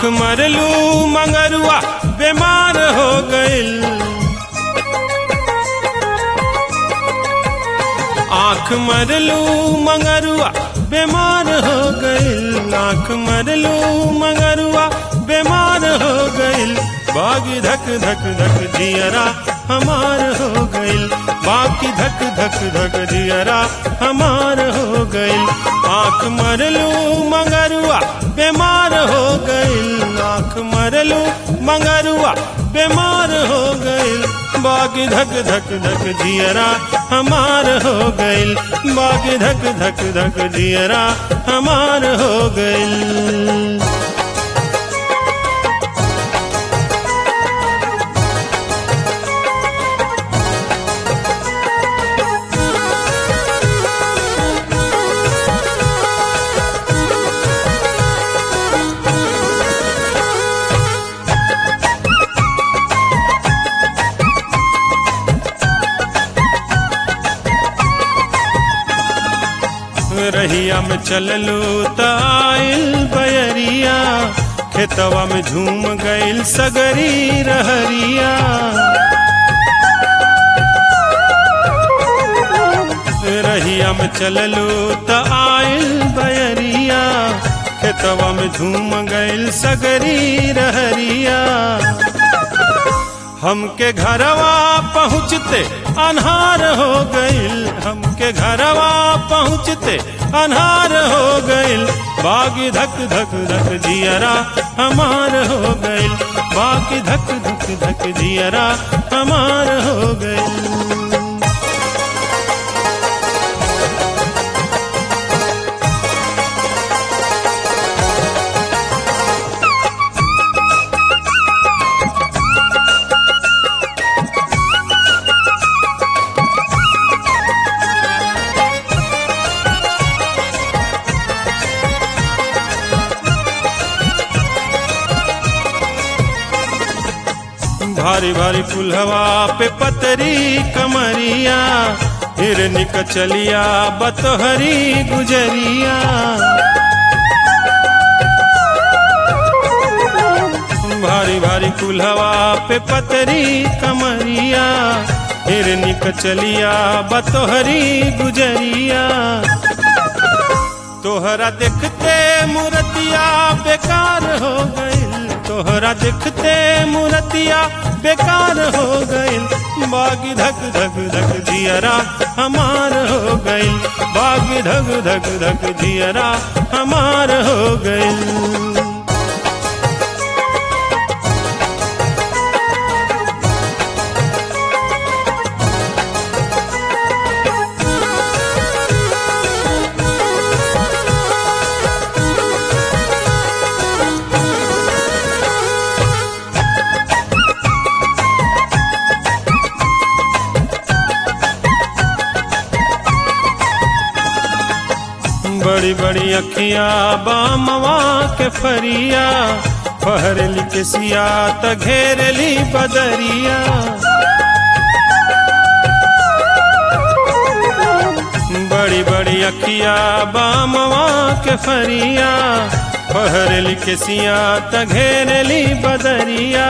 आंख मरलू मंगरुआ बीमार हो गइल आंख मरलू मंगरुआ बीमार हो गइल आंख मरलू मंगरुआ बीमार हो गइल बागी धक धक धक जियरा हमार हो गइल बाकी धक धक धक जियरा हमार हो गइल आंख मरलू मंगरुआ बीमार हो गइल आंख मरलू मंगरुआ बीमार हो गइल बागी धक धक धक जियरा हमार हो गइल बागी धक धक धक जियरा हमार हो गइल रहिया में चललू त आइल बयरिया खेतवा में झूम गइल सगरी रहरिया रहिया में चललू त आइल बयरिया खेतवा में झूम गइल सगरी रहरिया हमके घरवा पहुँचते अनहार हो गइल हमके घरवा पहुँचते अनहार हो गइल बागी धक धक धक जियरा हमार हो गइल बागी धक धक धक जियरा हमार हो गइल भारी भारी पुलहवा पे पतरी कमरिया हिरनी कचलिया बतहरी गुजरिया भारी भारी कुल्हवा पे पतरी कमरिया हिरनी कचलिया बतोहरी गुजरिया तोहरा देखते मूर्तिया बेकार हो गइल तोहरा देखते मूर्तिया बेकार हो गइल बागी धक धक धक जियरा हमार हो गइल बागी धक धक धक जियरा हमार हो गइल बड़ी बड़ी अखिया बामवा के फरिया फहरली के सिया त घेरली बदरिया बड़ी बड़ी अखिया बामवा के फरिया फहरली के सिया त घेरली बदरिया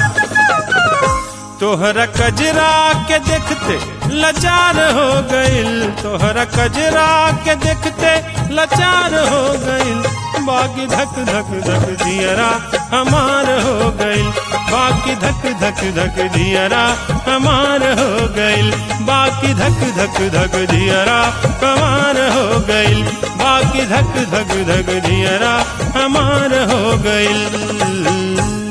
तोहरा कजरा के देखते लाचार हो गइल तोहरा कजरा के देखते लाचार हो गइल बाकी धक धक धक जियरा हमार हो गइल बाकी धक धक धक जियरा हमार हो गइल बाकी धक धक धक जियरा हमार हो गइल बाकी धक धक धक जियरा हमार हो गइल